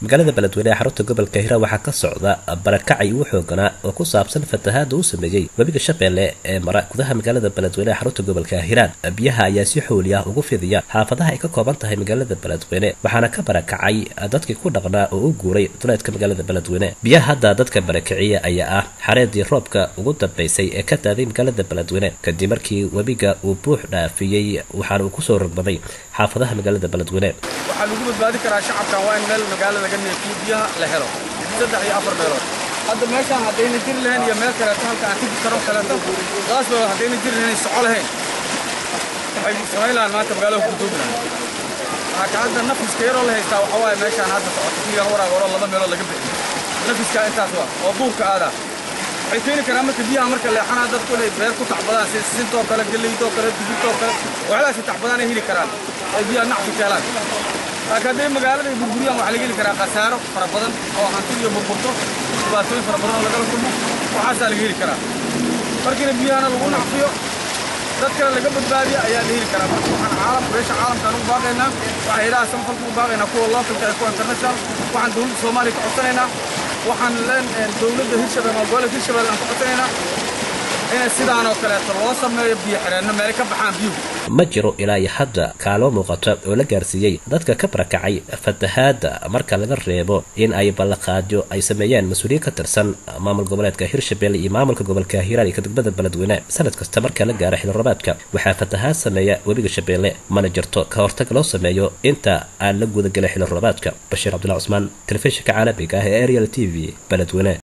magaalada beledweyne ee xarunta gobolka hiiraan waxaa ka socda barakacay ugu xooganaa oo ku saabsan fatahaada uu sameeyey webiga shabeelle ee mara gudaha magaalada beledweyne ee xarunta gobolka hiiraan biyaha ayaa si xooli ah ugu fidiya xaafadaha ay ka kooban tahay magaalada beledweyne waxaana ka barakacay dadkii ku dhaqnaa oo u guuray duleedka magaalada beledweyne biyaha hadda dadka barakiciya ayaa ah xareedii roobka ugu dambaysay ee ka daaday magaalada beledweyne kadib markii webiga uu buux dhaafiyey waxaana uu kusoo rogmaday xaafadaha magaalada beledweyne waxaa lagu badbaadi karaa shacabkan waa in meel magaalo laga neefiyo biyaha la helo saddex iyo afar meelood hadda meeshaan haddayna jiri lahayn iyo meel kaleeto halka aan tigi karo kaleeto qaasba haddayna jiri lahayn soco lahayn waxay samayn lahaan maanta magaalada ku duubi lahayn laakiin hadda nafiska yaroo la haystaa waxaa waaye meeshaan hadda socoto kiigan waraag horo laba meelood laga bixiyo nafiskaa intaas waa oo duurka aadaa waxay keeni karaan marka biyaha marka leexanaa dadku inay beer ku tacbadaan sida sisintoo kale geleydoo kale digirtoo kale waxyaalahaasi tacbadaan ay heli karaan ay biyaha nacfi ka helaan laakiin hadday magaalada ay burburiyaan waxaa laga heli karaa khasaaro fara badan oo hanti iyo burburto dhibaatooyin fara badan oo lagala kulmo waxaasaa laga heli karaa markiina biyahana lagu nacfiyo dad kale laga badbaadiya ayaa la heli karaa marka waxaan caalam beesha caalamkaan ugu baaqaynaa waxaan ilaha samafalka ugu baaqaynaa kuwa localka ee kuwa international waxaan dowladda soomaaliya ka codsanaynaa waxaan leen dowladda hirshabelle ama gobolka hirshabelle aan ka codsanaynaa in sidaan oo kaleeto loo sameeyo biyo xireenno meelay ka baxaan biyuhu ma jiro ilaa iyo hadda kaalmo muuqata oo la gaarsiiyey dadka ka barakacay fatahaada marka laga reebo in ay ballaqaadyo ay sameeyeen mas-uuliyiin ka tirsan maamul goboleedka hirshabelle iyo maamulka gobolka hiiraan iyo kadegmada beledweyne sanad kasta marka la gaaro xilrobaadka waxaa fatahaad sameeya webiga shabeelle mana jirto ka hortag loo sameeyo inta aan la gudagelin xilrobaadka bashiir cabdulla cusmaan telefishinka caalamiga ah ee ariel t v beledweyne